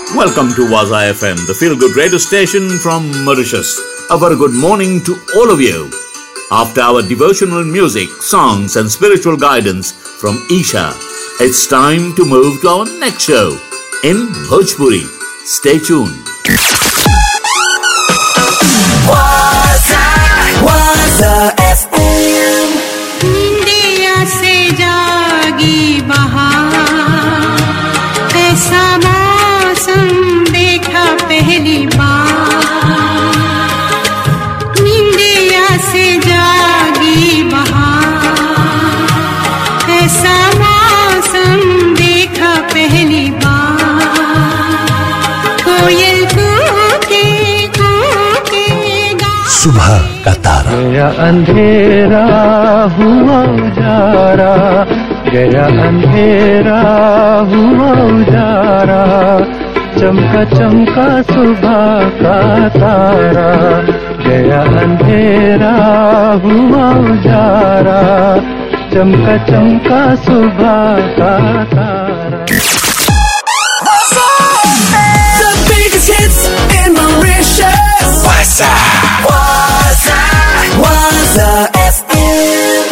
Welcome to Waza FM, the feel good radio station from Mauritius. A very good morning to all of you. After our devotional music, songs, and spiritual guidance from Isha, it's time to move to our next show in Bhojpuri. Stay tuned. Waza, Waza FM. India से जागी बहार ऐसा मौसम देखा पहली बार India से जागी बहार ऐसा मौसम देखा पहली बार कोयल कूके कूके गा सुबह का तारा गया अंधेरा हुआ उजारा गया अंधेरा हुआ उजारा चमका चमका सुबह का तारा गया अंधेरा हुआ उजारा चमका चमका सुबह का तारा The biggest hits in Mauritius. Waza, Waza, Waza FM.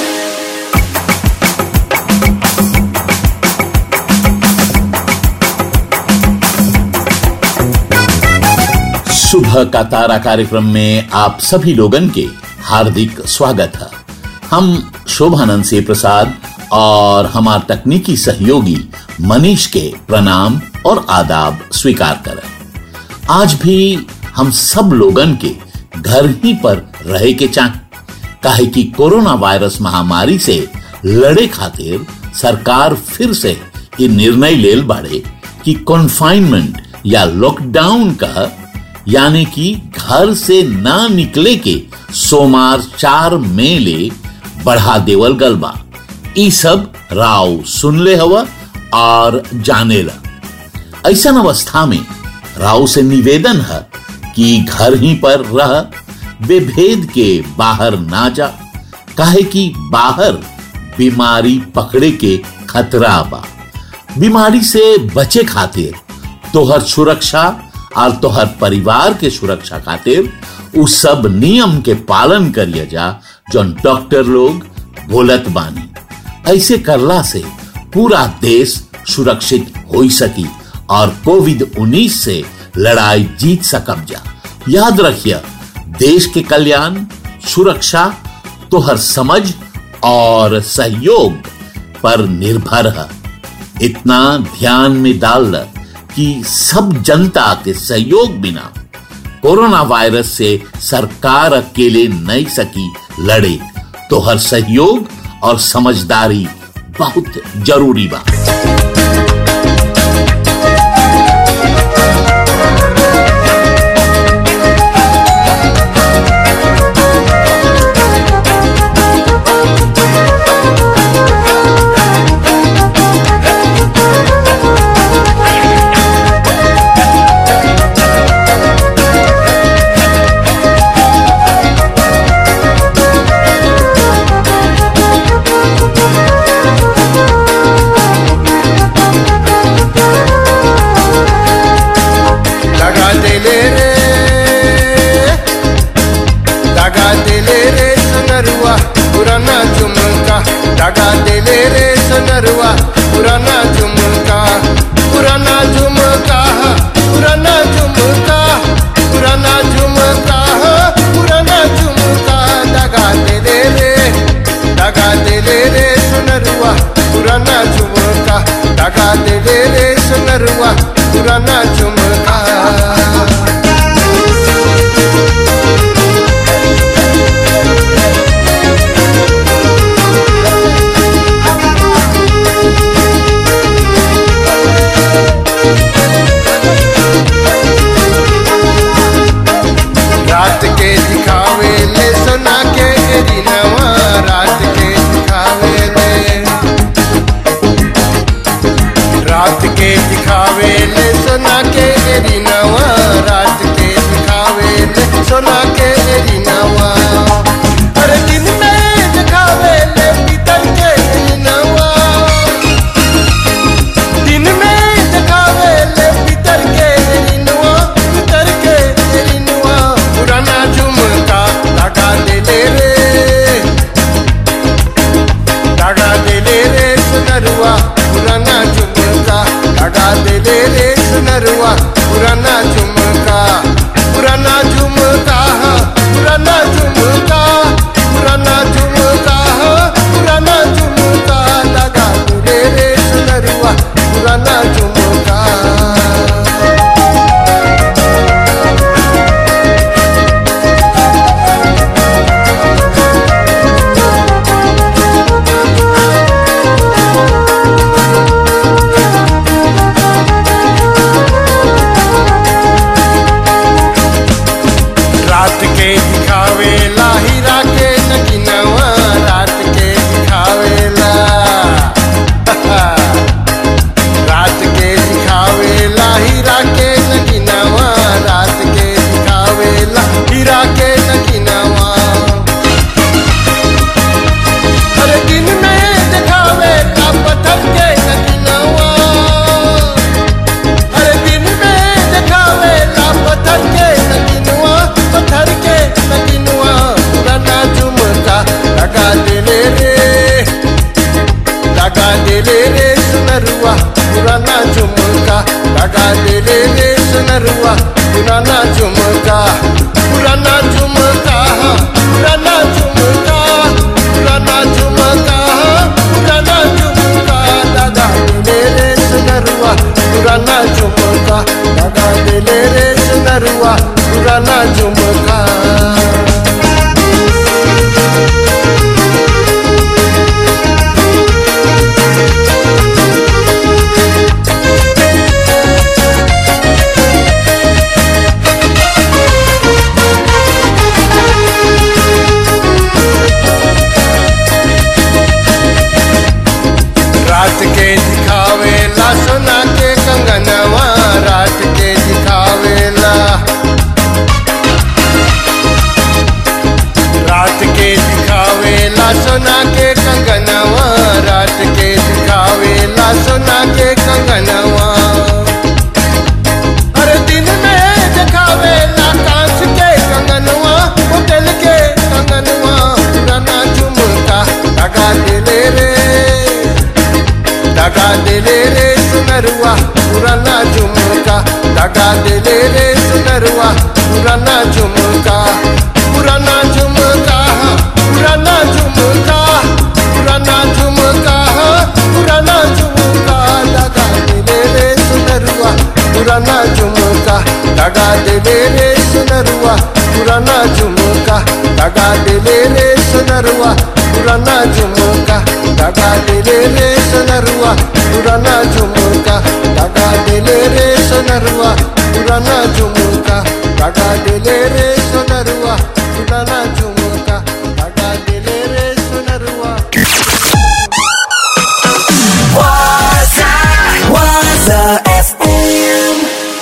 सुबह का तारा कार्यक्रम में आप सभी लोगन के हार्दिक स्वागत है हम शोभानंद से प्रसाद और हमार तकनीकी सहयोगी मनीष के प्रणाम और आदाब स्वीकार करें आज भी हम सब लोगन के घर ही पर रहे के चाह काहे कि कोरोना वायरस महामारी से लड़े खातिर सरकार फिर से ये निर्णय लेल बाड़े कि कॉन्फाइनमेंट या लॉकडाउन का यानी कि घर से ना निकले के सोमार चार मई ले बढ़ा देवल गल बा ई सब राव सुन ले हवा और जाने ला ऐसा अवस्था में राव से निवेदन है कि घर ही पर रह बेभेद के बाहर ना जा काहे कि बाहर बीमारी पकड़े के खतरा बा बीमारी से बचे खातिर तोहर सुरक्षा और तोहर परिवार के सुरक्षा खातिर उ सब नियम के पालन करिए जा जौन डॉक्टर लोग बोलत बानी ऐसे करला से पूरा देश सुरक्षित हो सकी और कोविड 19 से लड़ाई जीत सकब जा याद रखिए देश के कल्याण सुरक्षा तोहर समझ और सहयोग पर निर्भर है इतना ध्यान में डाल ल कि सब जनता के सहयोग बिना कोरोना वायरस से सरकार अकेले नहीं सकी लड़े तो हर सहयोग और समझदारी बहुत जरूरी बा दगा दिले रे दगा दिले रे सुनरुआ पुराना झुमका दगा दिले रे सुनरुआ पुराना झुमका पुराना झुमका पुराना झुमका पुराना झुमका पुराना झुमका दगा दिले रे दगा दिले रे सुनरुआ पुराना झुमका दगा दिले रे सुनरुआ पुराना झुमका रात के दिखावे ले सुना के गिरिनवा रात के दिखावे ले रात के दिखावे ले सुना के सुनरुआ पुराना झुमका पुराना झुमका हाँ, पुराना झुमका पुराना झुमका हाँ, पुराना झुमका लगा रे रे सुनरुआ पुराना झुमका रात के दिखावेला हीरा के नगिनवा रात के दिखावेला रात के दिखावेला हीरा के नगिनवा रात के दिखावेला हीरा के नगिनवा हर दिन में दिखावेला पत्थर के नगिनवा हर दिन में दिखावे ला पत्थर के नगिनवा पत्थर के नगिनवा पुराना झुमका लगा दिले रे लगा दिले रे सुनरुआ पुराना झुमका लगा दिले रे सुनरुआ पुराना झुमका पुराना झुमका हाँ, पुराना झुमका पुराना झुमका हाँ, पुराना झुमका लगा दिले रे सुनरुआ पुराना झुमका लगा दिले रे सुनरुआ पुराना झुमका रात के दिखावेला सोना के कंगनवा रात के दिखावेला रात के दिखावेला सोना के कंगनवा रात के दिखावेला सोना के कंगनवा हर दिन में दिखावेला कांच के कंगनवा होटल के कंगनवा पुराना झुमका लगा दिले रे लगा दिले रे सुनरुआ पुराना झुमका लगा दिले रे सुनरुआ पुराना झुमका पुराना झुमका हाँ, पुराना झुमका पुराना झुमका हाँ, पुराना झुमका लगा दिले रे सुनरुआ पुराना झुमका लगा दिले रे सुनरुआ पुराना झुमका लगा दिले रे सुनरुआ पुराना झुमका लगा दिले रे सोनरुआ पुराना झुमका लगा दिले रे सोनरुआ पुराना झुमका लगा दिले रे सोनरुआ पुराना झुमका लगा दिले रे सोनरुआ Waza, Waza FM.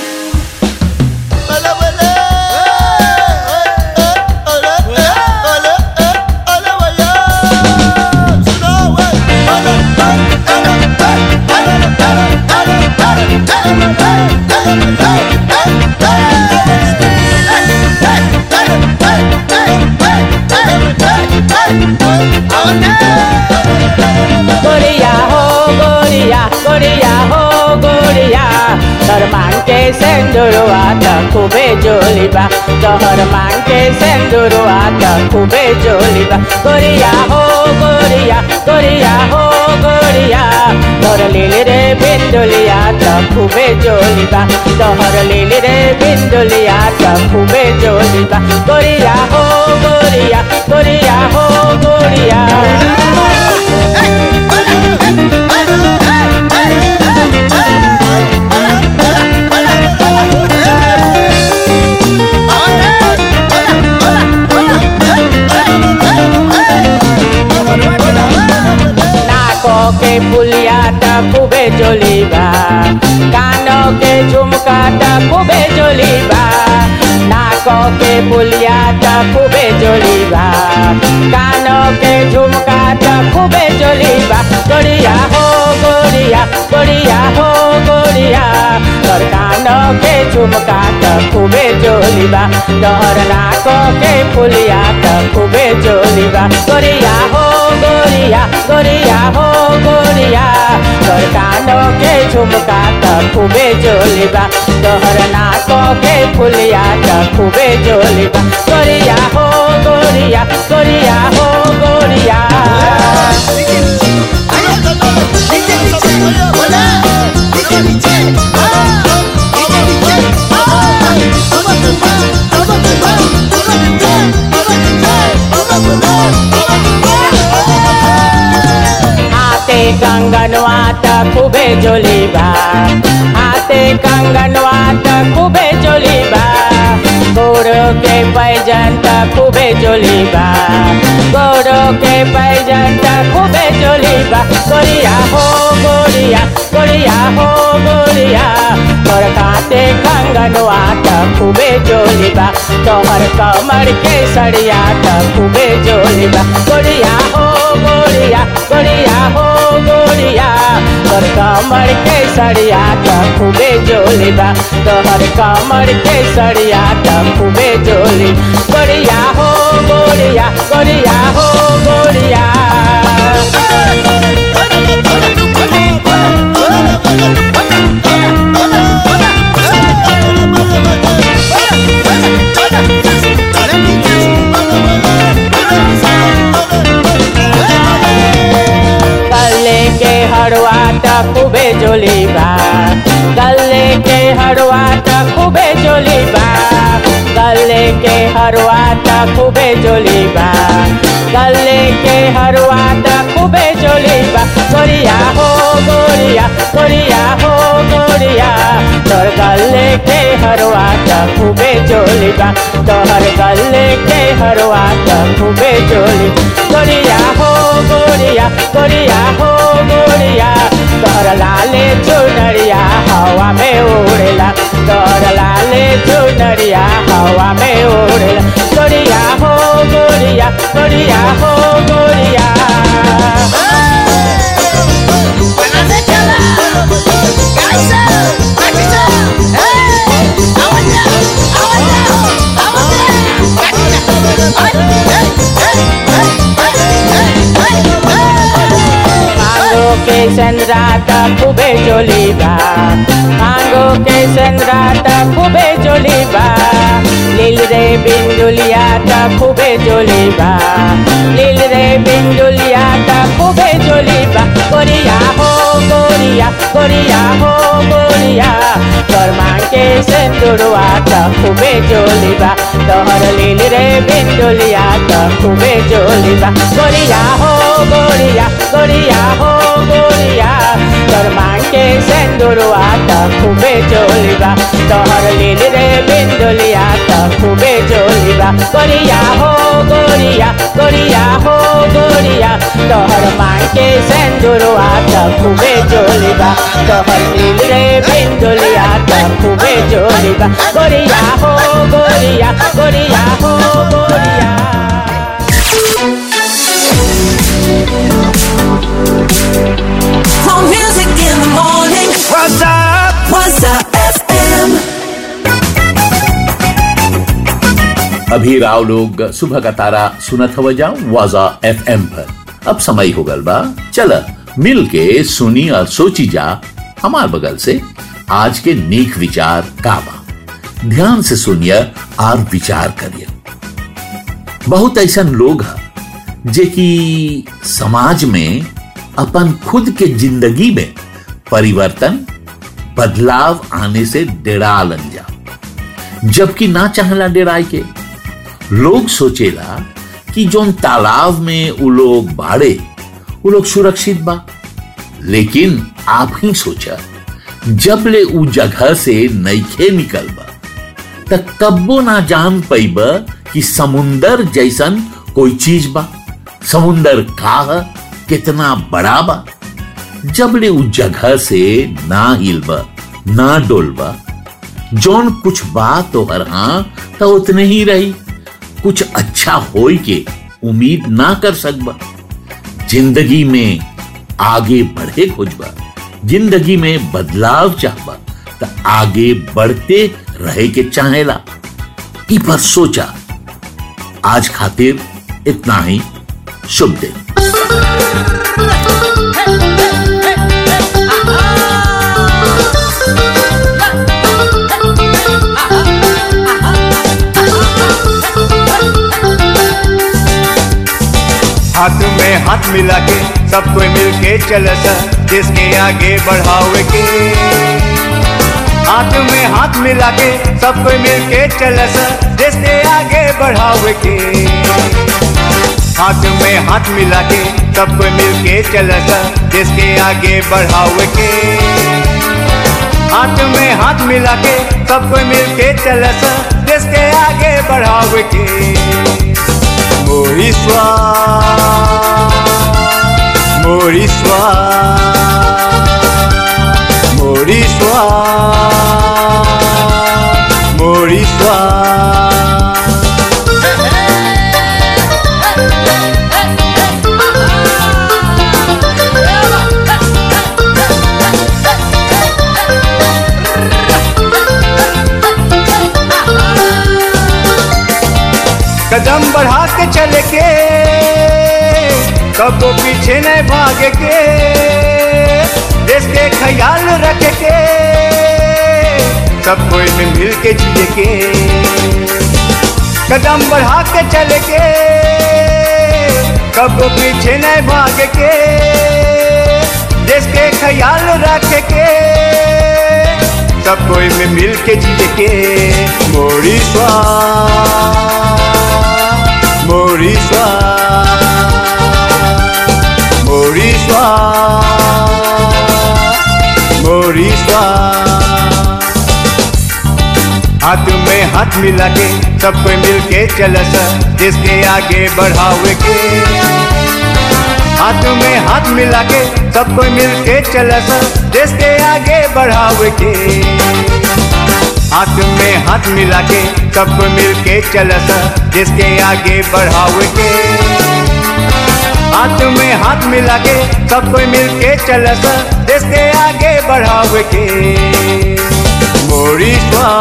गोरिया हो गोरिया गोरिया हो गोरिया तोहर मांग के सेंदुरवा त खूबे जोलिबा तोहर मांग के सेंदुरवा त खूबे जोलिबा गोरिया हो गोरिया गोरिया हो गोरिया तोहर लीली रे बिंदुलिया त खूबे जोलिबा तोहर लीली रे बिंदुलिया त खूबे जोलिबा गोरिया हो गोरिया गोरिया हो गोरिया नाको के पुलिया त खूबे जोलिबा कानो के झुमका त खूबे जोलिबा नाको के पुलिया त खूबे जोलिबा कानो के झुमका त खूबे जोलिबा गोरिया हो गोरिया गोरिया हो गोरिया तोर कानो के झुमका त खूबे जोलिबा तोहर नाको के पुलिया त खूबे जोलिबा गोरिया हो गोरिया गोरिया गोरिया हो गोरिया तोर कानों के झुमका त खूबे जोलिबा तोहर नाकों के फुलिया त खूबे जोलिबा गोरिया हो गोरिया गोरिया हो गोरिया हाथे कंगनवा त खूबे जोलिबा हाथे कंगनवा त खूबे जोलिबा गोरो के पैजन त खूबे जोलिबा गोरो के पैजन त खूबे जोलिबा गोरिया हो गोरिया गोरिया हो गोरिया तोर काते कंगनवा त खूबे जोलिबा तोहर कमर के सड़िया त खूबे जोलिबा गोरिया हो गोरिया गोरिया हो गोरिया तोर कमर के सड़िया त खूबे जोलिबा तोहर कमर के सड़िया त खूबे जोली गोरिया हो गोरिया गोरिया हो गोरिया गले के हरवा त खूबे जोलीबा गले के हरवा त खूबे जोलीबा गले के हरवा त खूबे जोलीबा गले के हरवा त खूबे जोलीबा गोरिया हो गोरिया गोरिया हो गोरिया तोर गले के हरवा त खूबे जोलीबा तोहर गले के हरवा त खूबे जोली गोरिया हो गोरिया गोरिया हो गोरिया तोहर लाले चुनरिया हवा में उड़ेला तोहर लाले चुनरिया हवा में उड़ेला गोरिया हो गोरिया गोरिया हो गोरिया मांगो के संद्रा त खूबे जोलीबा मांगो के संद्रा त खूबे जोलीबा लील रे बिंदुलिया त खूबे जोलीबा लील रे बिंदुलिया त खूबे जोलीबा गोरिया हो गोरिया गोरिया हो गोरिया तोर मांग के सिंदूरवा त खूबे जोलीबा तोहर लील रे बिंदुलिया त खूबे जोलीबा गोरिया हो गोरिया गोरिया हो गोरिया तोर मांग के सिंदूरवा त खूबे जोलीबा तोहर लील रे बिंदुलिया त खूबे जोलीबा गोरिया हो गोरिया गोरिया हो गोरिया तोहर मांग के सिंदूरवा त खूबे जोलीबा तोहर लील रे बिंदुलिया त खूबे जोलीबा गोरिया हो गोरिया गोरिया हो गोरिया For music in the morning. What's up? What's up FM? अभी राव लोग सुबह का तारा सुनत हव जा वाजा एफ पर अब समय हो गल बा चल मिल के सुनी और सोची जा हमार बगल से आज के नेक विचार का बा ध्यान से सुनिए और विचार करिए बहुत ऐसा लोग हैं जे कि समाज में अपन खुद के जिंदगी में परिवर्तन बदलाव आने से डेरालन जा जबकि ना चाहला डेराय के लोग सोचेला कि जोन तालाब में उ लोग बाड़े उ लोग सुरक्षित बा लेकिन आप ही सोचा जब ले उ जगह से नईखे निकल बा त कब्बो ना जान पैब कि समुंदर जैसन कोई चीज बा समुंदर का है कितना बड़ा बा जब ले उ जगह से ना हिलबा ना डोलबा जौन कुछ बात तो हर हाँ तो उतने ही रही कुछ अच्छा होई के उम्मीद ना कर सकबा जिंदगी में आगे बढ़े खोजबा जिंदगी में बदलाव चाहबा तो आगे बढ़ते रहे के चाहेला ई पर सोचा आज खातिर इतना ही शुभ दिन हाथ में हाथ मिला के सब कोई मिल के चल जिसके आगे बढ़ावे के हाथ में हाथ मिला के सब कोई मिल के चल जिसके आगे बढ़ावे के हाथ में हाथ मिला के सब कोई मिल के चल जिसके आगे बढ़ावे के हाथ में हाथ मिला के सब कोई मिल के चल जिसके आगे बढ़ावे के Moriswa Moriswa Moriswa Moriswa कदम बढ़ा के चले के कबो पीछे न भागे के देश के ख्याल रखे के सब कोई में मिल के जिए के कदम बढ़ा के चले के कबो पीछे न भागे के देश के ख्याल रखे के सब कोई में मिल के जिए के मोरी स्वाद Moriswa Moriswa Moriswa हाथ में हाथ मिला के सब कोई मिल के चल जिसके आगे बढ़ावे के हाथ में हाथ मिला के सब कोई मिल के चल जिसके आगे बढ़ावे के हाथ में हाथ मिला के सब मिल के चल जिसके आगे बढ़ावे के हाथ में हाथ मिला के सब कोई मिल के चल जिसके आगे बढ़ावे के मोरी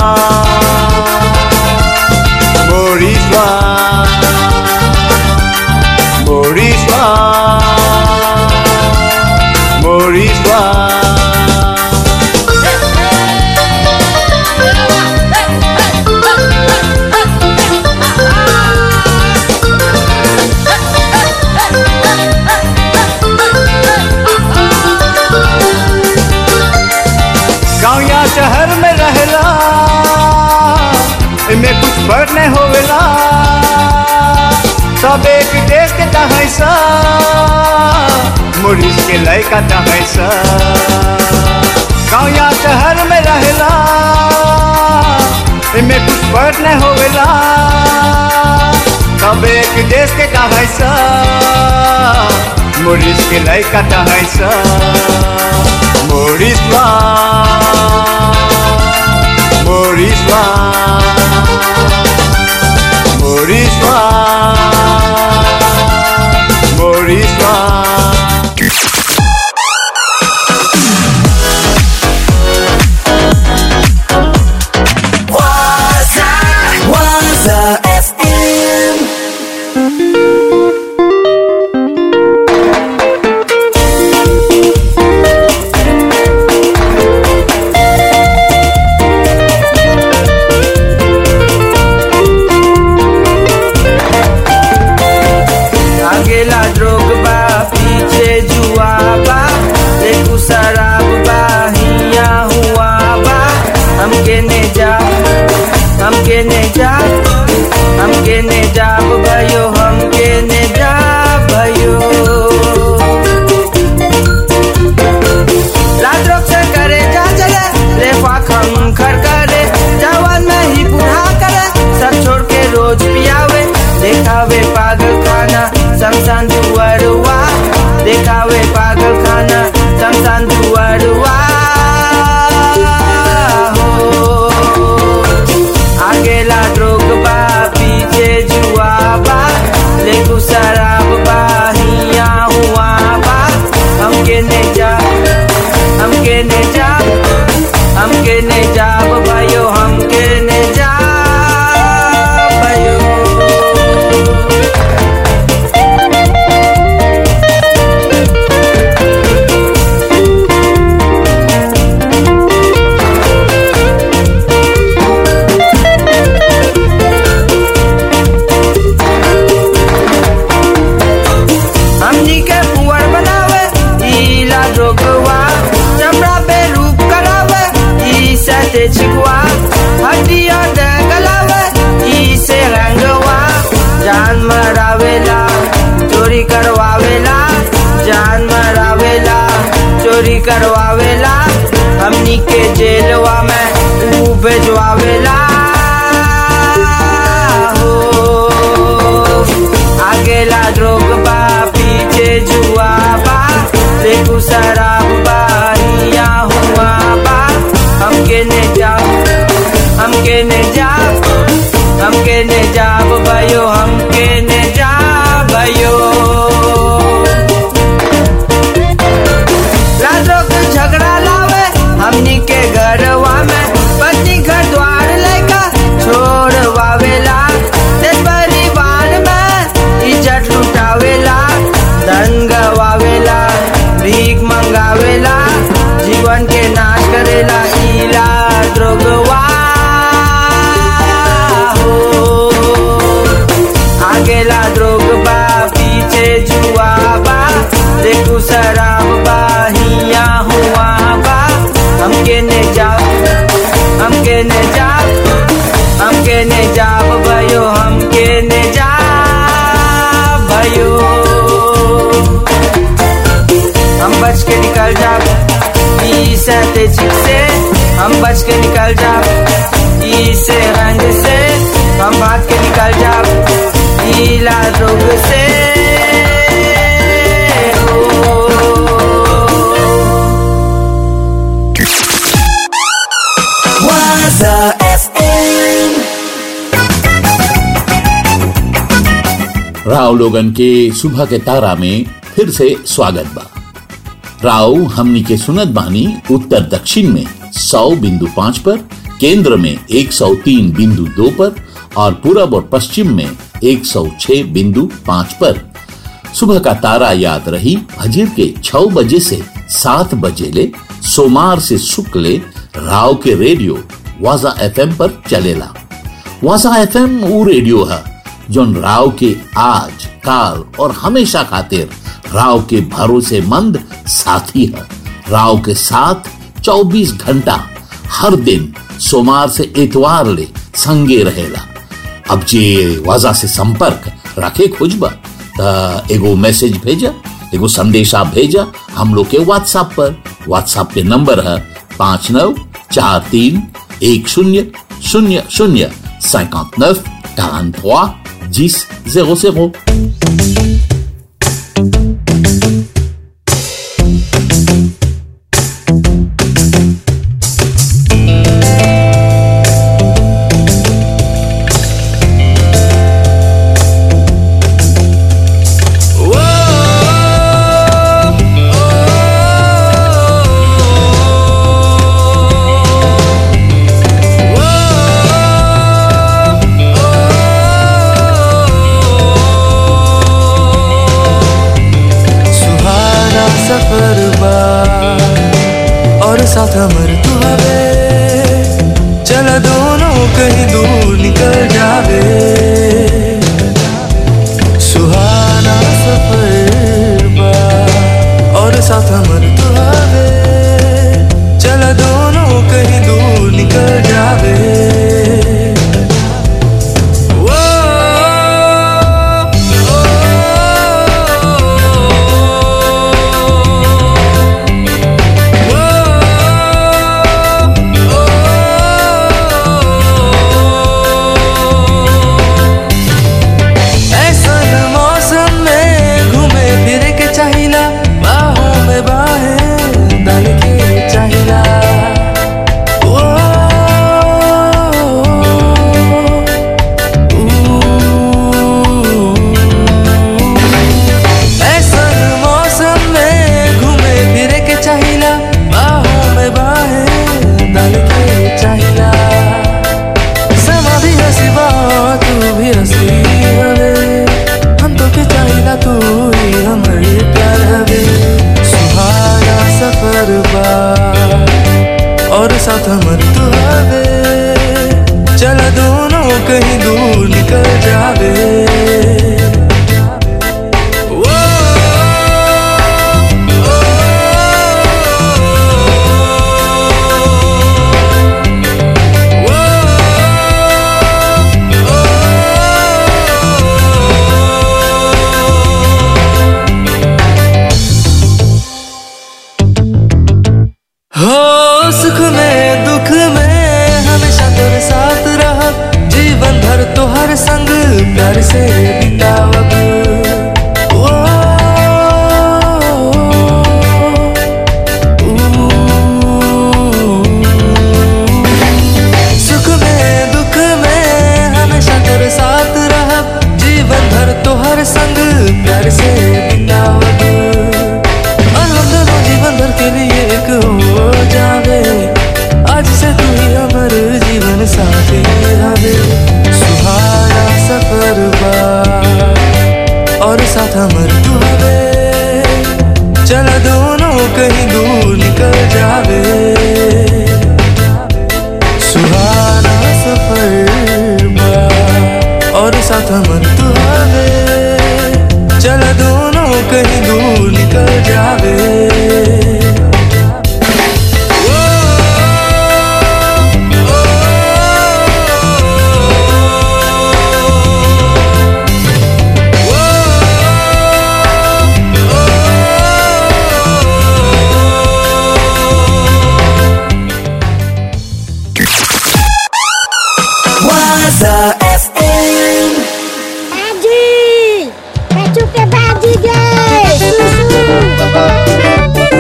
मोरी मोरी मोरी गाँव या शहर में रहला इनमें कुछ फर्क नहीं होवेला सब एक देश के तहैसा मुरिस के लड़का तहैसा गाँव या शहर में रहला इनमें कुछ फर्क नहीं होवेला सब एक देश के तहैसा मुरिस के लड़का तहैसा Moriswa Moriswa Moriswa Moriswa Waza, Waza FM. आगेला ड्रोग बा पीछे जुआ बा देखू शराब बा हिया हुआ बा हमके ने जा हमके ने जा हमके ने जा भयो हमके ने जा भयो रात रोक से करे जा चले रेफा खम खर करे जवान में ही बूढ़ा करे सब छोड़ के रोज पियावे देखावे पागल खाना शमशान दुआरुआ देखावे पागल खाना शमशान दुआरुआ हो आगेला ड्रोग बा पीछे जुआ बा माटिया दगलावे ई से रंगवा जान मरावेला चोरी करवावेला जान मरावेला चोरी करवावेला हमनी के जेलवा में ऊ भेजवावेला हो आगेला ड्रोग बा पीछे जुआ बा देखू शराब बा हिया हुआ बा हमके ने जाओ हमके ने जाओ हमके ने जाब भयो हमके ने जा भयो राजो के झगड़ा लावे हमनी के घरवा में पति घर द्वार लेका छोड़वावेला देश परिवार में इज्जत लुटावेला धन गवावेला भीख मंगावेला जीवन के नाश करेला इला द्रोगवा हो आगेला द्रोग बा पीछे जुआ बा देखू शराब बा हिया हुआ बा हमके ने जाओ हमके ने जाओ हमके ने जाब भयो हमके ने जा भयो हम बच के निकल जाब ई सहते चिक से हम बच के निकल जाब ई से रंग से हम भाग के निकल जाब ई लाल रोग से Waza FM. राव लोगन के सुबह के तारा में फिर से स्वागत बा राव हमनी के सुनत बानी उत्तर दक्षिण में 100 बिंदु पाँच पर केंद्र में 103 बिंदु दो पर और पूरब और पश्चिम में 106 बिंदु पाँच पर सुबह का तारा याद रही फजर के छह बजे से सात बजे ले सोमवार से शुक्ल राव के रेडियो वाजा एफएम पर चलेला वाजा एफएम वो रेडियो है जोन राव के आज काल और हमेशा खातिर राव के भरोसेमंद साथी है राव के साथ 24 घंटा हर दिन सोमवार से इतवार ले संगे रहेला अब जे वाजा से संपर्क रखे खुजबा त एगो मैसेज भेजा एगो संदेशा भेजा हम लोग के व्हाट्सएप पर व्हाट्सएप पे नंबर है पाँच नौ चार तीन एक शून्य शून्य शून्य cinquante neuf quarante trois dix zéro zéro सुहाना सफर बा और साथ हमर तू हवे चल दोनों कहीं दूर निकल जावे सुहाना सफर बा और साथ हमर तू हवे चल दोनों कहीं दूर निकल जावे वो ऐसन मौसम में घूमे फिरे के चाहिला बाहों में बाहें डाल के चाहिला ओ, ऐसन मौसम में घूमे फिरे के चाहिला बाहों में बाहें डाल के चाहिला समा भी हसी बा तू भी हसी हवे हम तो के चाहिला तू ही हमारे प्यार हवे सुहाना सफर बा और साथ हमर तू हवे चल दोनों कहीं दूर निकल जावे वो, ओ, साथ मन तू आवे चला दोनों कहीं दूर निकल जावे Waza FM. Padi! Baju ke padi guys! Susu!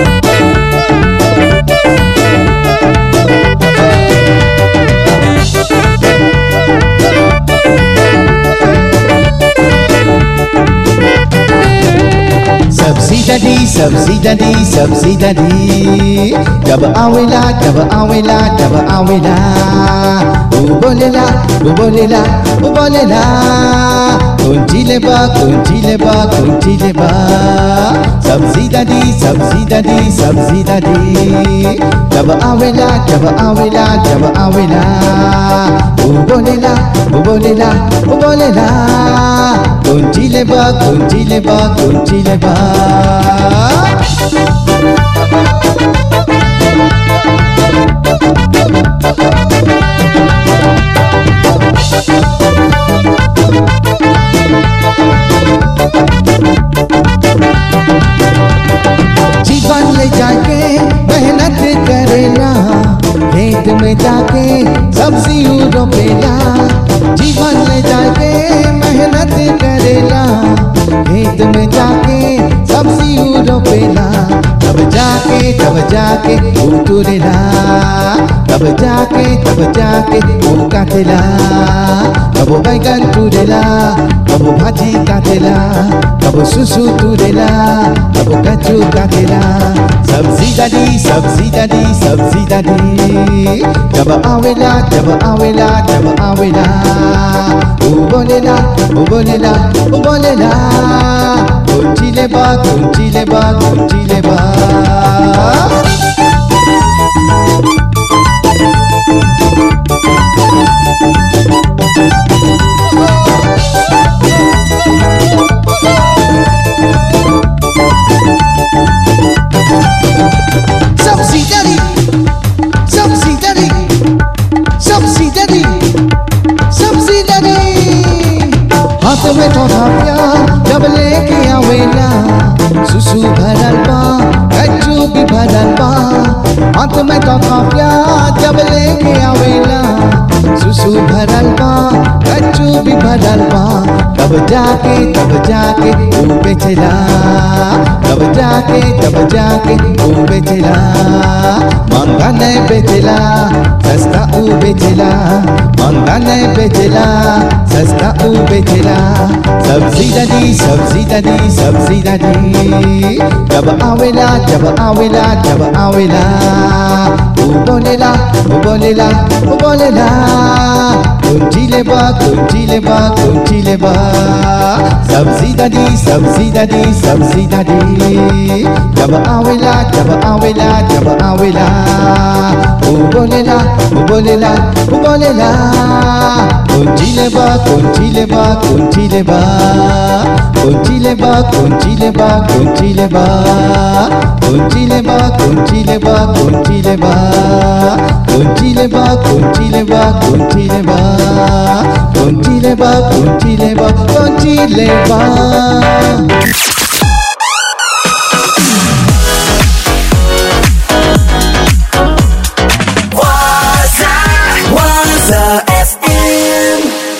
सब्जी डडी सब्जी डडी सब्जी डडी जब आवेला जब आवेला जब आवेला ऊ बोलेला ऊ बोलेला ऊ बोलेला कुंची ले बा कुंची ले बा कुंची ले बा सब्जी डडी सब्जी डडी सब्जी डडी जब आवेला जब आवेला जब आवेला ऊ बोलेला ऊ बोलेला ऊ बोलेला कुंची ले बा कुंची ले बा कुंची ले बा जीवन ले जाके मेहनत करेला खेत में जाके सब्जी रोपेला जीवन ले जाके मेहनत करेला खेत में जाके सब्जी रोपेला तब जाके तब जाके उतरेला तब जाके तब जाके वो काटेला कब बैगन तुरेला कब भाजी काटेला कब सुसु तुरेला कब कचू काटेला सब्जी दादी सब्जी दादी सब्जी दादी जब आवेला जब आवेला जब आवेला ऊ बोलेला ऊ बोलेला ऊ बोलेला कुंची ले बा कुंची ले बा कुंची ले बा Subsidiary Subsidiary Subsidiary Subsidiary हाथ में थोड़ा प्यार जब लेके आवेला सुसु भरल बा कच्चू भी भरल बा हाथ में थोड़ा प्यार जब लेके आवेला सुसु भरल बा कच्चू भी भरल बा तब जाके तब जाके तू बेचला तब जाके तब जाके तू बेचला महंगा नहीं बेचला सस्ता ऊ बेचला महंगा नहीं बेचला सस्ता ऊ बेचला सब्जी दादी सब्जी दादी सब्जी दादी जब आवेला जब आवेला जब आवेला ऊ बोलेला ऊ बोलेला ऊ बोलेला कुंची ले बा कुंची ले बा कुंची ले बा सब्जी दादी सब्जी दादी सब्जी दादी जब आवेला जब आवेला जब आवेला ऊ बोलेला ऊ बोलेला ऊ बोलेला कुंची ले बा कुंची ले बा कुंची ले बा कुंची ले बा कुंची ले बा कुंची ले बा कुंची ले बा कुंची ले बा कुंची ले बा कुंची ले बा कुंची ले बा कुंची ले बा कुंची ले बा कुंची ले बा कुंची ले बा Waza, Waza FM.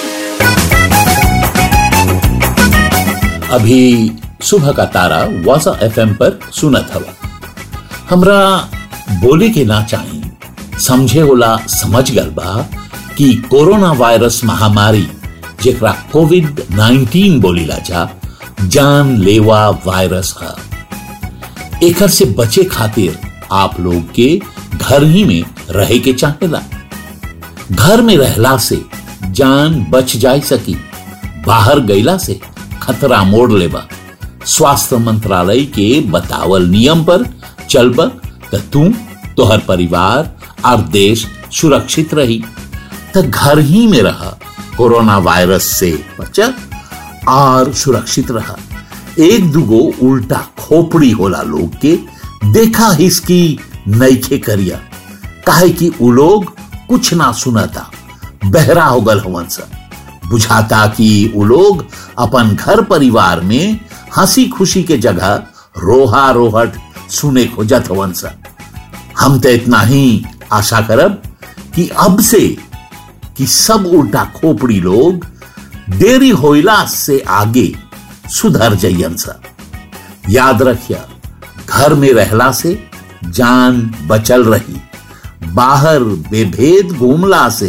अभी सुबह का तारा वासा एफएम पर सुनत हवा हमरा बोले के ना चाही समझे होला समझ गल बा कि कोरोना वायरस महामारी जेकरा कोविड 19 बोलीला जा जान लेवा वायरस है एकर से बचे खातिर आप लोग के घर ही में रहे के चाहेला घर में रहला से जान बच जाय सकी बाहर गईला से खतरा मोड़ लेबा स्वास्थ्य मंत्रालय के बतावल नियम पर चलब त तू तोहर परिवार और देश सुरक्षित रही त घर ही में रह कोरोना वायरस से बचा और सुरक्षित रहा एक दुगो उल्टा खोपड़ी होला लोग के देखा हिसकी नईखे करिया काहे कि उ लोग कुछ ना सुनता बहरा हो गल हवन सा बुझाता कि उ लोग अपन घर परिवार में हंसी खुशी के जगह रोहा रोहट सुने खोजत हवन सा हम तो इतना ही आशा करब कि अब से कि सब उल्टा खोपड़ी लोग देरी होइला से आगे सुधर जइयन सा याद रखिया घर में रहला से जान बचल रही बाहर बेभेद घूमला से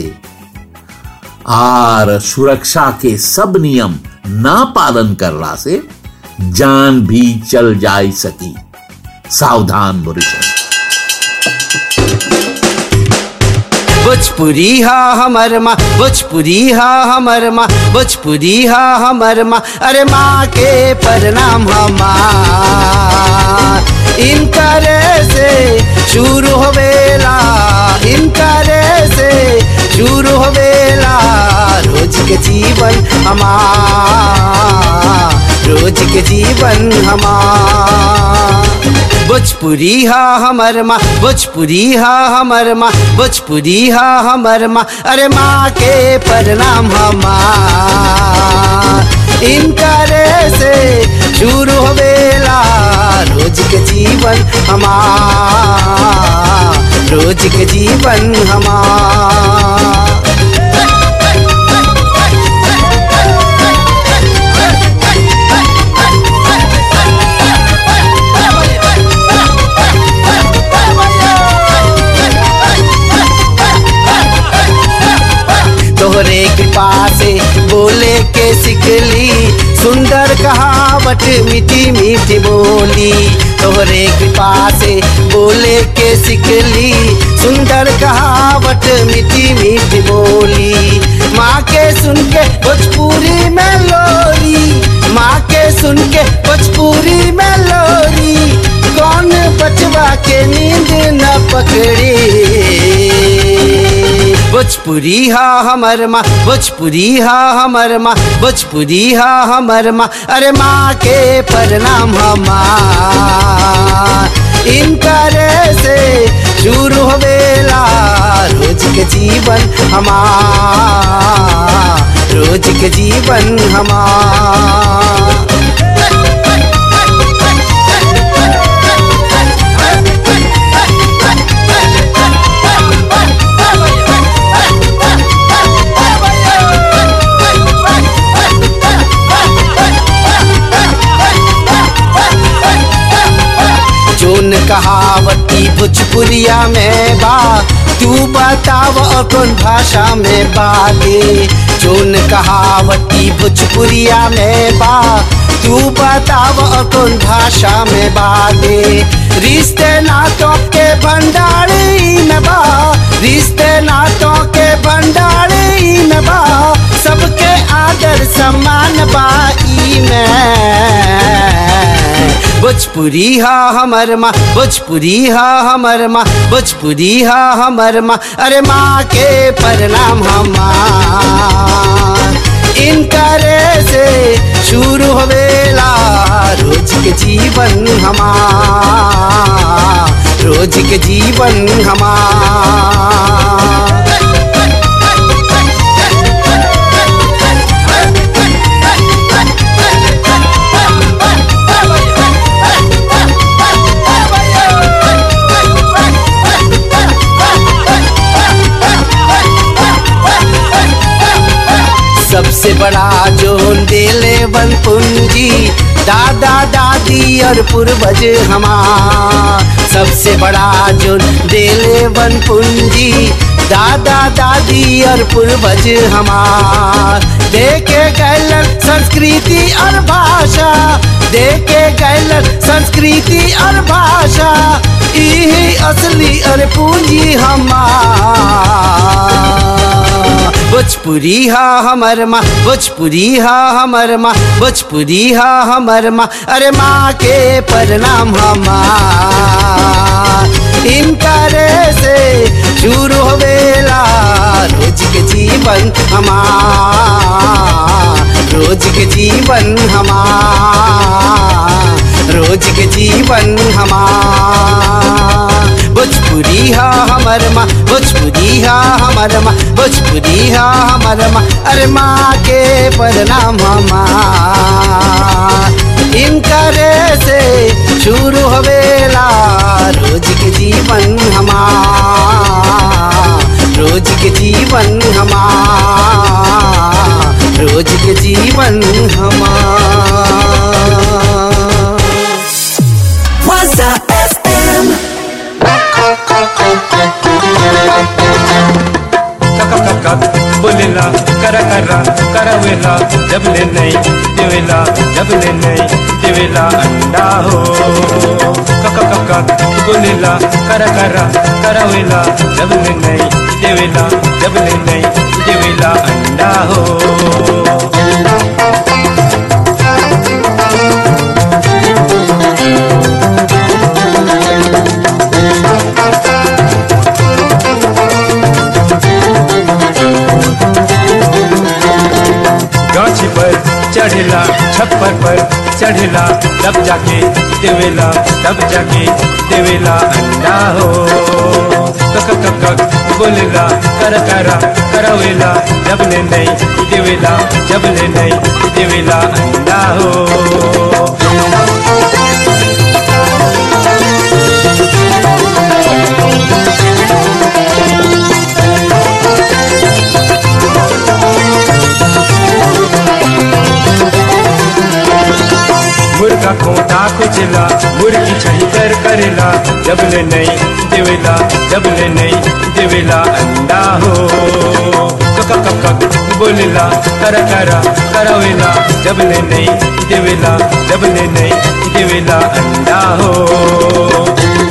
और सुरक्षा के सब नियम ना पालन करला से जान भी चल जाई सकी सावधान मॉरिशस भोजपुरी हा हमर माँ भोजपुरी हा हमर माँ भोजपुरी हा हमर माँ अरे माँ के प्रणाम हमार इनकरे से शुरू होवेला इनकरे से शुरू होवेला रोज के जीवन हमार रोज के जीवन हमार भोजपुरी हा हमर माँ भोजपुरी हा हमर माँ भोजपुरी हा हमर माँ अरे माँ के प्रणाम हमार इनकरे से शुरू होवेला रोज के जीवन हमार रोज के जीवन हमार तोहरे कृपा से बोले के सिखली सुंदर कहावट मीठी मीठी बोली तोहरे कृपा से बोले के सिखली सुंदर कहावट मीठी मीठी बोली माँ के सुन के भोजपुरी में लोरी माँ के सुन के भोजपुरी में लोरी कौन बचवा के नींद न पकड़ी भोजपुरी हा हमर माँ भोजपुरी हा हमर माँ भोजपुरी हा हमर माँ अरे माँ के प्रणाम हमार इनकरे से शुरू होवेला रोज के जीवन हमार रोज के जीवन हमार जोन कहावती भोजपुरिया में बा तू बताव और कौन भाषा में बागे जोन कहावती भोजपुरिया में बा तू बताव और कौन भाषा में बागे रिश्ते नातों के भंडारी में बा रिश्ते नातों के भंडारी में बा सबके आदर सम्मान बाई में भोजपुरी हा हमर माँ भोजपुरी हा हमर माँ भोजपुरी हा हमर माँ अरे माँ के प्रणाम हमार इनकरे से शुरू होवेला रोज के जीवन हमार रोज के जीवन हमार सबसे बड़ा जोन देले वन पूंजी दादा दादी और पूर्वज हमार सबसे बड़ा जोन देले वन पूंजी दादा दादी और पूर्वज हमार देखे गैलन संस्कृति और भाषा देखे गैलन संस्कृति और भाषा यही असली और पूंजी हमार भोजपुरी हा हमर माँ भोजपुरी हा हमर माँ भोजपुरी हा हमर माँ अरे माँ के प्रणाम हमार इनकरे से शुरू होवेला रोज के जीवन जीवन हमार रोज के जीवन हमार रोज के जीवन हमार भोजपुरी हा हमर माँ भोजपुरी हा हमर माँ भोजपुरी हा हमर माँ अरे माँ के प्रणाम हमार इनकरे से शुरू हवेला रोज के जीवन हमार रोज के जीवन हमार रोज के जीवन हमार Waza FM. बोलेला करा करा करावेला जब ले नहीं देवेला जब ले नहीं देवेला अंडा हो कक कक बोलेला करा करा करावेला जब ले नहीं देवेला जब ले नहीं देवेला अंडा हो गाछी पर चढ़ेला छप्पर पर चढ़ेला तब जाके देवेला तब जाके देवेला अंडा हो कक कक कक बोलेला कर करा करावेला जब ले नहीं देवेला जब ले नहीं देवेला अंडा हो मुर्गा खोटा कुचला मुर्गी छहिकर करेला जब ले नहीं देवेला जब ले नहीं देवेला अंडा हो कक कक कक बोलेला करा करा करावेला जब ले नहीं देवेला जब ले नहीं देवेला अंडा हो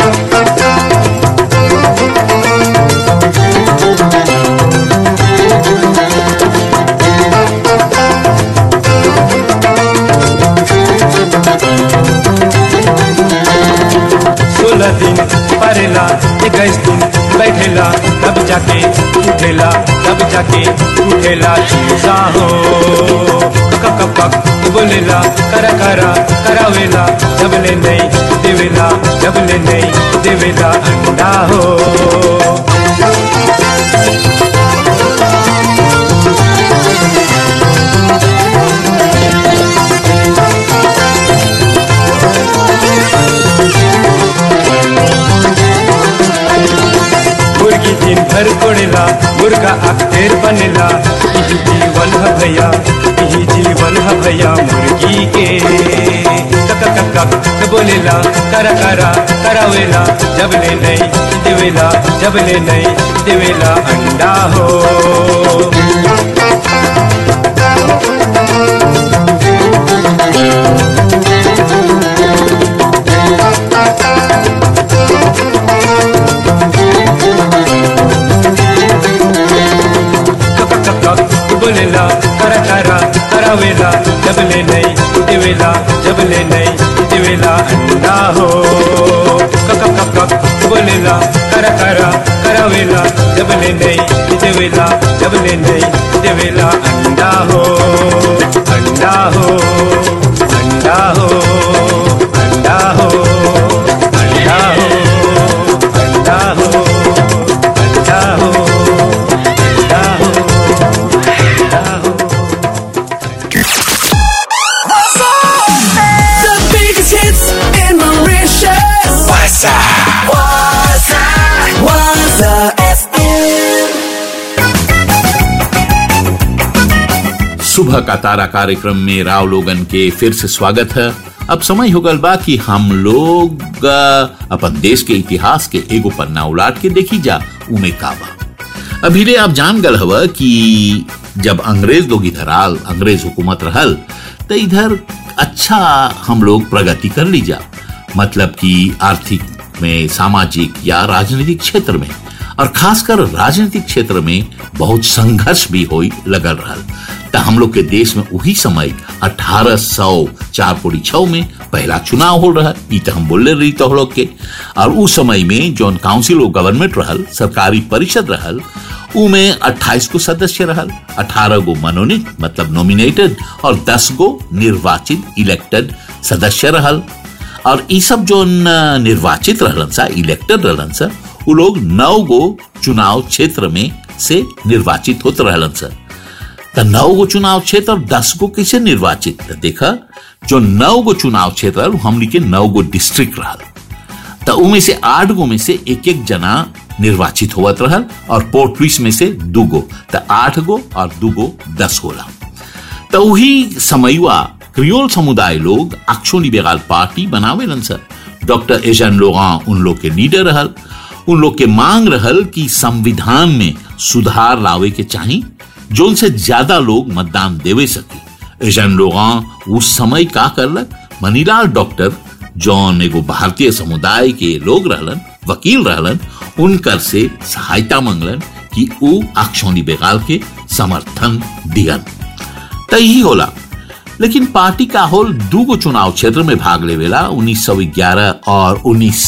सोलह दिन परेला इक्कीस दिन बैठेला तब जाके उठेला तब जाके उठेला चूसा हो कक कक कक बोलेला करा करा करावेला जब ले नहीं देवेला जब ले नहीं देवेला अंडा हो मुर्गी दिन भर कोड़ेला मुर्गा अख्तेर बनेला यही जीवन है भैया यही जीवन है भैया मुर्गी के कक कक कक बोलेला करा करा करावेला जब ले नहीं देवेला जब ले नहीं देवेला अंडा हो बोलेला करा करा करावेला जब ले नहीं देवेला जब ले नहीं देवेला अंडा हो कक कक कक बोलेला करा करा करावेला जब ले नहीं देवेला जब ले नहीं देवेला अंडा हो अंडा हो अंडा हो अंडा हो अंडा हो अंडा हो अंडा हो अंडा हो The biggest hits in Mauritius. Waza. Waza. Waza FM. सुबह का तारा कार्यक्रम में राव लोगन के फिर से स्वागत है अब समय हो गल बा कि हम लोग अ, अपन देश के इतिहास के एगो पन्ना उलाट के देखी जा उमे का बा अभी आप जान गल हव कि जब अंग्रेज लोग इधर आल अंग्रेज हुकूमत रहल तो इधर अच्छा हम लोग प्रगति कर ली जा मतलब कि आर्थिक में सामाजिक या राजनीतिक क्षेत्र में और खासकर राजनीतिक क्षेत्र में बहुत संघर्ष भी होई लगल रहल त हम लोग के देश में वही समय अठारह सौ चार पूरी छः में पहला चुनाव हो रहा ई तो हम बोले रही तो लोग के और उस समय में जौन काउंसिल ऑफ गवर्नमेंट रहल सरकारी परिषद रहल उमें 28 को सदस्य रहल 18 गो मनोनीत मतलब नॉमिनेटेड और 10 गो निर्वाचित इलेक्टेड सदस्य रहल और ई सब जो न- निर्वाचित रहलन सा इलेक्टेड रहलन सा उ लोग नौ गो चुनाव क्षेत्र में से निर्वाचित होत रहलन सा त नौ गो चुनाव क्षेत्र और दस गो कैसे निर्वाचित त देखा जो नौ गो चुनाव क्षेत्र रहल, हमनी के नौ गो डिस्ट्रिक्ट रहल त उमें से आठ गो में से एक एक जना निर्वाचित होवत रहल और पोर्ट लुइस में से दू गो त आठ गो और दू गो दस होला त वही समयुआ क्रियोल समुदाय लोग अक्षो लिबेराल पार्टी बनावेलन सर डॉक्टर एजन लोगा उन लोग के लीडर रहल उन लोग के मांग रहल कि संविधान में सुधार लावे के चाही जोन से ज्यादा लोग मतदान देवे सके एजन लोगा उस समय का करलक मनीलाल डॉक्टर जौन एगो भारतीय समुदाय के लोग रहलन वकील रहलन उनकर से सहायता मंगलन कि ऊ अक्षोनी बेगाल के समर्थन दियन त यही होला लेकिन पार्टी का होल दू गो चुनाव क्षेत्र में भाग लेवेला 1911 और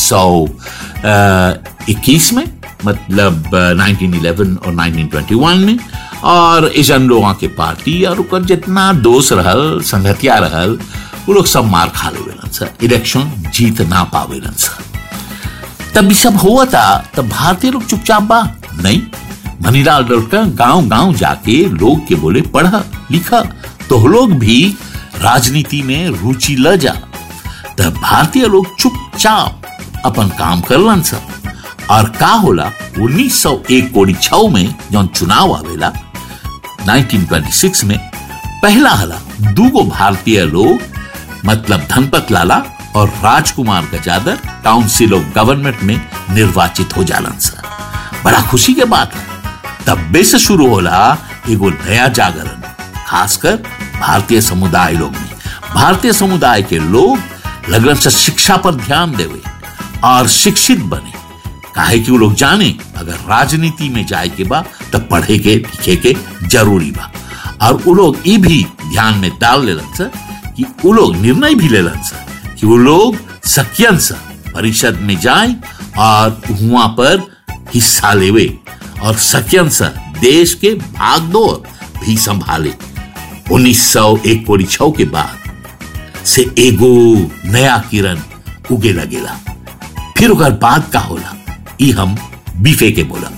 1921 में मतलब अ, 1911 और 1921 में और एजन लोगों के पार्टी और ओकर जितना दोस्त रहल संगतिया रहल वो लोग सब मार खा लेवेलन सर इलेक्शन जीत ना पावेलन सर तब ये सब हुआ था तब भारतीय लोग चुपचाप बा नहीं मनीलाल डॉक्टर गांव गांव जाके लोग के बोले पढ़ा लिखा तो लोग भी राजनीति में रुचि ल जा तब भारतीय लोग चुपचाप अपन काम करलन सब और का होला 1901 कोड़ी छव में जौन चुनाव आवेला 1926 में पहला हला दूगो भारतीय लोग मतलब धनपत लाला और Rajkumar Gajadhar council of government में निर्वाचित हो जालन सर बड़ा खुशी के बात है तब्बे से शुरू होला एगो नया जागरण खासकर भारतीय समुदाय लोग में भारतीय समुदाय के लोग लगन से शिक्षा पर ध्यान देवे और शिक्षित बने काहे कि वो लोग जाने अगर राजनीति में जाए के बा तब पढ़े के लिखे के जरूरी बा और वो लोग ये भी ध्यान में डाल लेलन सर कि वो लोग निर्णय भी लेलन सर कि वो लोग सकियन सर परिषद में जाए और वहां पर हिस्सा लेवे और सकियन सर देश के भागदौड़ भी संभाले 1901 कोड़ी छव के बाद से एगो नया किरण उगे लगेला फिर ओकर बाद का होला ई हम बीफे के बोला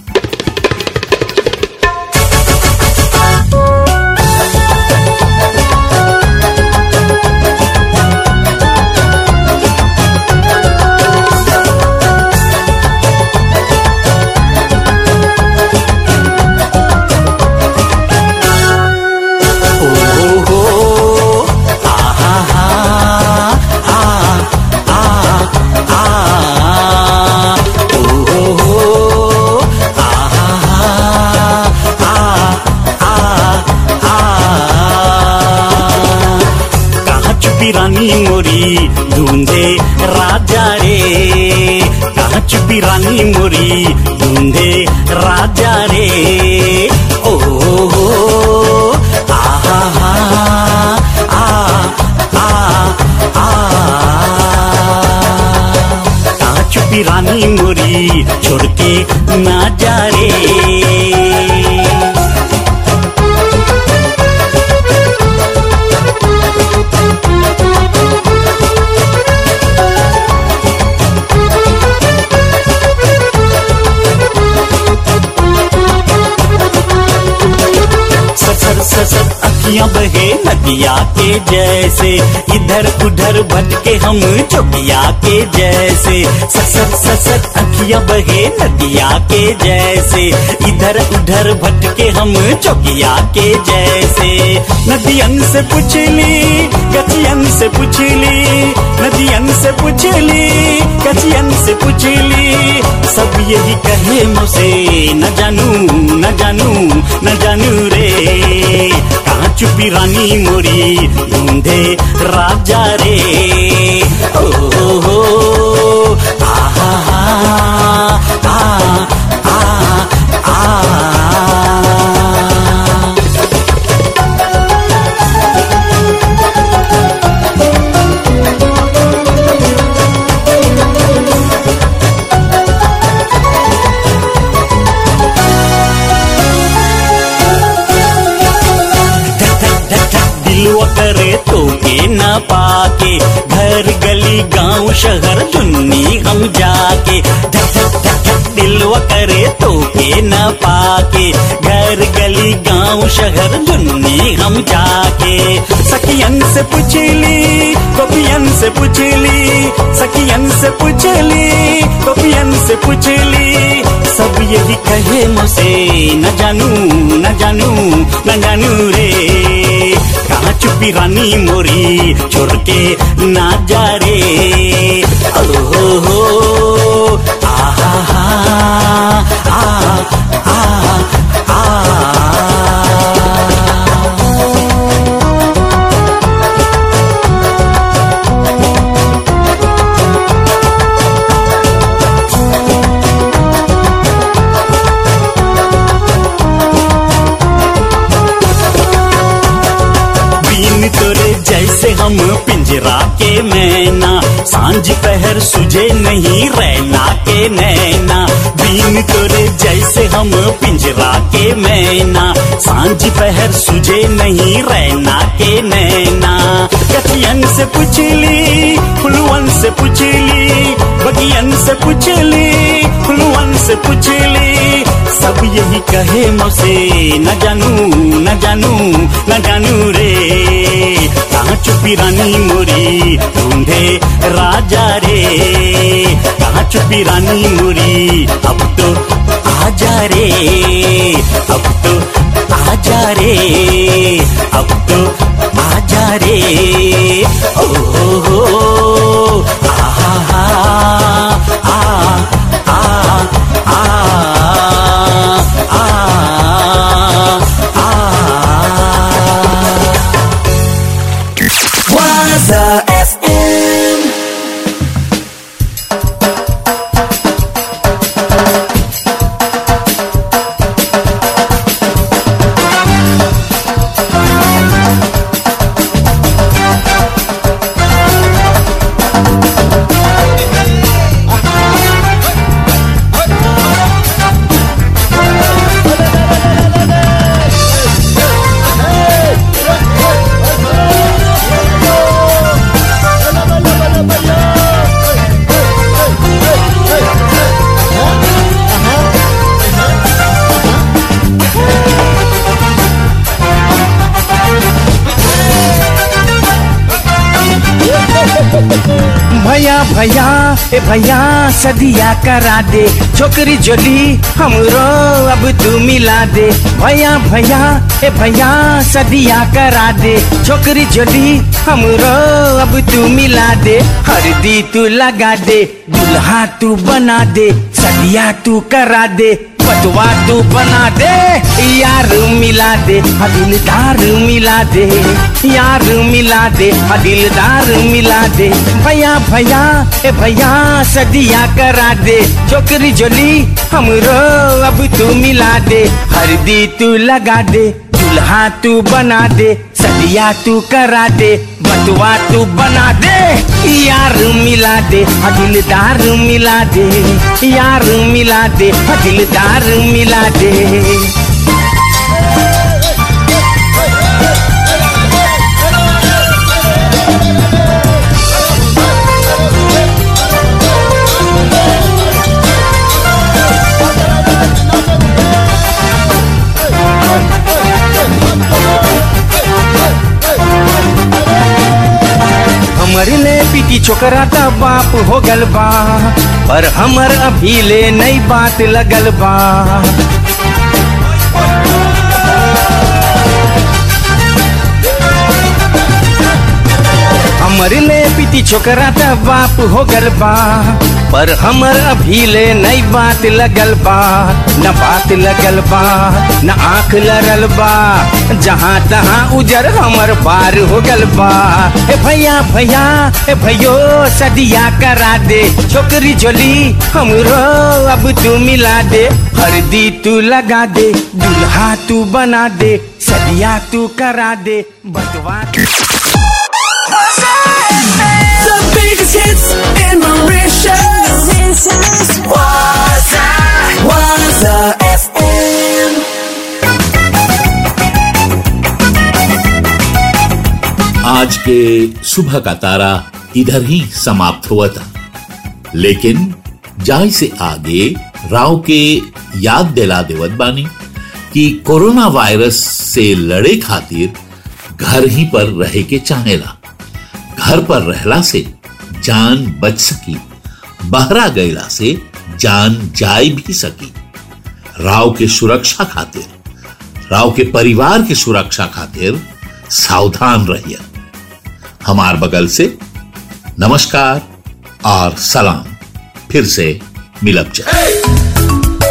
कहाँ छुपी रानी मोरी ढूंढे राजा रे कहाँ छुपी रानी मोरी ढूंढे राजा रे ओ हो हो आहा हा आ आ आ कहाँ छुपी रानी मोरी छोड़ के ना जा रे ससर ससर अखियां बहे नदिया के जैसे इधर उधर भटके हम चौकिया के जैसे ससर ससर अखियां बहे नदिया के जैसे इधर उधर भटके हम चौकिया के जैसे नदियन से पूछ ली गचियन से पूछ ली नदियन से पूछ ली गचियन से पूछ ली सब यही कहे मुझसे न जानू न जानू न जानू रे कहाँ चुपी रानी मोरी ढूंढे राजा रे ओ हो हो आहा हा आ आ आ करे तो के न पाके घर गली गांव शहर चुन्नी हम जाके धक धक धक धक दिलवा करे तो के न पाके घर गली गांव शहर चुन्नी हम जाके सखियन से पूछली कपियन से पूछली सखियन से पूछली कपियन से पूछली सब यही कहे मुझसे न जानू न जानू न जानू रे कहाँ चुपी रानी मोरी छोड़ के ना जा रे ओ हो हो आहा हा आ आ आ बीन तोरे जैसे हम पिंजरा के मैना सांझ पहर सुझे नहीं रहना के नैना बीन तोरे जैसे हम पिंजरा के मैना सांझ पहर सुझे नहीं रहना के नैना कथियन से पूछली फुलवन से पूछली बगियन से पूछली फुलवन से पूछली सब यही कहे मुझसे न जानू न जानू न जानू रे कहाँ चुपी रानी मोरी ढूंढे राजा रे कहाँ चुपी रानी मोरी अब तो आजा रे अब तो आजा रे अब तो आजा रे ओ हो हो आहा हा आ आ आ आ आ Waza FM. भैया भैया ए भैया सदिया करा दे छोकरी जोली हमरो अब तू मिला दे भैया भैया ए भैया सदिया करा दे छोकरी जोली हमरो अब तू मिला दे हरदी तू लगा दे दुल्हा तू बना दे सदिया तू करा दे पतवा तू बना दे यार मिला दे हाँ दिलदार मिला दे यार मिला दे हाँ दिलदार मिला दे भैया भैया ए भैया सदिया करा दे छोकरी जोली हमरो अब तू मिला दे हरदी तू लगा दे दुल्हा तू बना दे सदिया तू करा दे बटुआ तू बना दे यार मिला दे हाँ दिलदार मिला दे यार मिला दे हाँ दिलदार मिला दे हमर ले पीटी छोकरा त बाप हो गल बा पर हमर अभी ले नई बात लगल बा हमर ले पीटी छोकरा त बाप हो गल बा पर हमर अभी ले नई बात लगल बा न बात लगल बा न आंख लरल बा जहाँ तहाँ उजर हमर पार हो गल बा ए भैया भैया ए भैयो सदिया करा दे छोकरी जोली हमरो अब तू मिला दे हरदी तू लगा दे दुल्हा तू बना दे सदिया तू करा दे बटवा The biggest hits in Mauritius. Waza, Waza FM. आज के सुबह का तारा इधर ही समाप्त हुआ था लेकिन जाय से आगे राव के याद दिला देवत बानी कि कोरोना वायरस से लड़े खातिर घर ही पर रहे के चाहेला घर पर रहला से जान बच सकी बहरा गईला से जान जाय भी सकी राव के सुरक्षा खातिर राव के परिवार के सुरक्षा खातिर सावधान रहिए हमार बगल से नमस्कार और सलाम फिर से मिलब जाए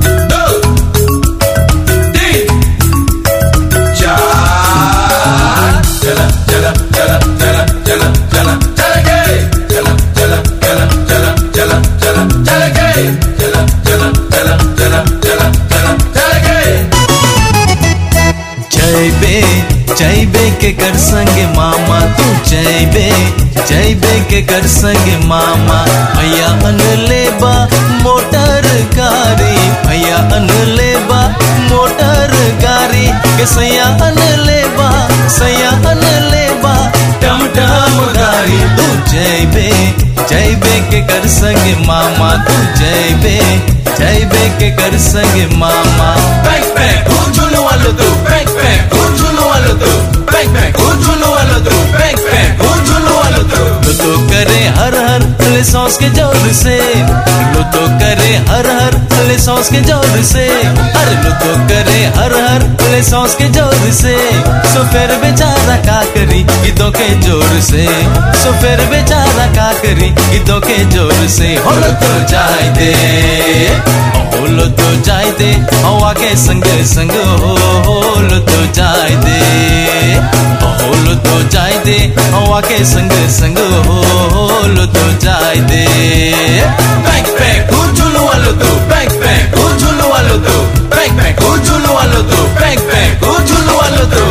जैबे जैबे के कर संगे मामा तू जैबे जैबे के कर संगे मामा भैया अन लेबा मोटर गाड़ी भैया अन लेबा मोटर गाड़ी के सैया अन लेबा सैया अन लेबा टम टम गाड़ी तू जैबे जैबे के कर संगे मामा तू जैबे जैबे के कर संगे मामा बैक बैक झूलो वालो तू बैक बैक झूलो वालो तू बैक बैक झूलो वालो तू बैक बैक झूलो वालो तू लो तो करे हर हर ले सॉस के जोर से लो तो करे हर हर ले सॉस के जोर से अरे लो तो करे हर हर ले सॉस के जोर से सो फिर बेचारा का करी गीतों के जोर से सो फिर बेचारा का करी गीतों के जोर से हो लो तो जाए दे होलो तो जाए दे हवा के संग संग हो होलो तो जाए दे होलो तो जाए दे हवा के संग संग हो होलो तो जाए दे बैक बैक झूलो वालो तो बैक बैक झूलो वालो तो बैक बैक झूलो वालो तो बैक बैक झूलो वालो तो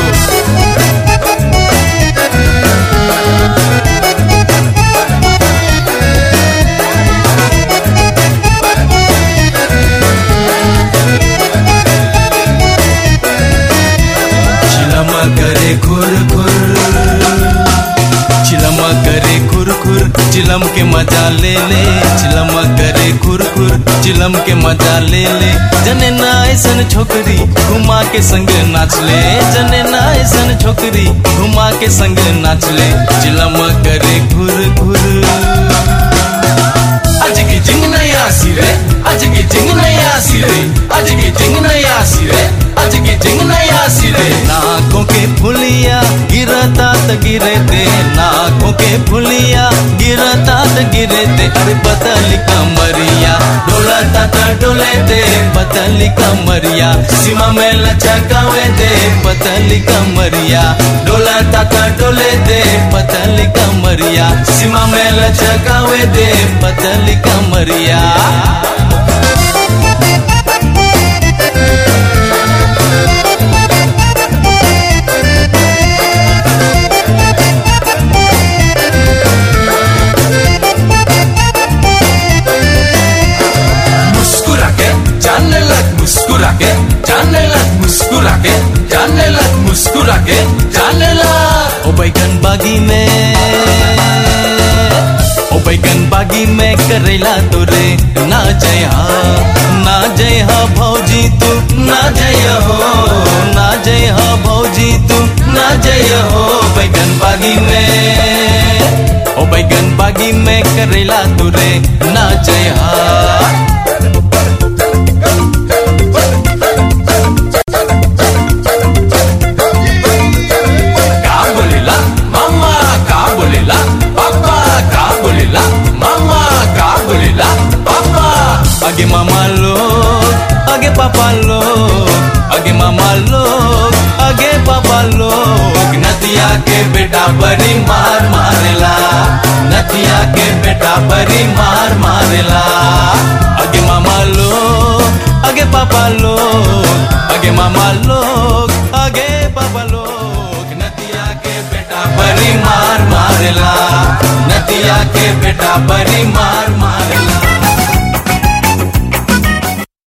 चिलमा करे खुर खुर चिलमा करे खुर खुर चिलम के मजा ले ले चिलमा करे खुर खुर चिलम के मजा ले ले जने ना ऐसन छोकरी घुमा के संग नाच ले जने ना ऐसन छोकरी घुमा के संग नाच ले चिलमा करे खुर खुर आज की जिंग नहीं आसी रे आज की जिंग नहीं आसी रे आज की जिंग नहीं आसी रे आज की जिंग नहीं आसी रे नाकों के फुलिया गिरता त गिरे दे नाकों के फुलिया गिरता त गिरे दे अरे पतली कमरिया डोलता त डोले दे पतली कमरिया सीमा में लचकावे दे पतली कमरिया डोलता त डोले दे पतली कमरिया सीमा में लचकावे दे पतली कमरिया मुस्कुरा के जाने लग मुस्कुरा के जाने लग मुस्कुरा के जाने लग मुस्कुरा के जाने लग ओ बैगन बागी में ओ बैगन बागी में करेला तोरे ना जय हा ना जय हा भौजी तू ना जय हो ना जय हा भौजी तू ना जय हो बैगन बागी में ओ बैगन बागी में करेला तोरे ना जय हा का बोलेला मामा का बोलेला पापा का बोलेला मामा का बोलेला पापा आगे मामा लोग आगे पापा लोग आगे मामा लोग आगे पापा लोग नदिया के बेटा बड़ी मार मारेला नदिया के बेटा बड़ी मार मारेला आगे मामा लोग आगे पापा लोग आगे मामा लोग आगे पापा लोग नदिया के बेटा बड़ी मार मारेला नदिया के बेटा बड़ी मार मार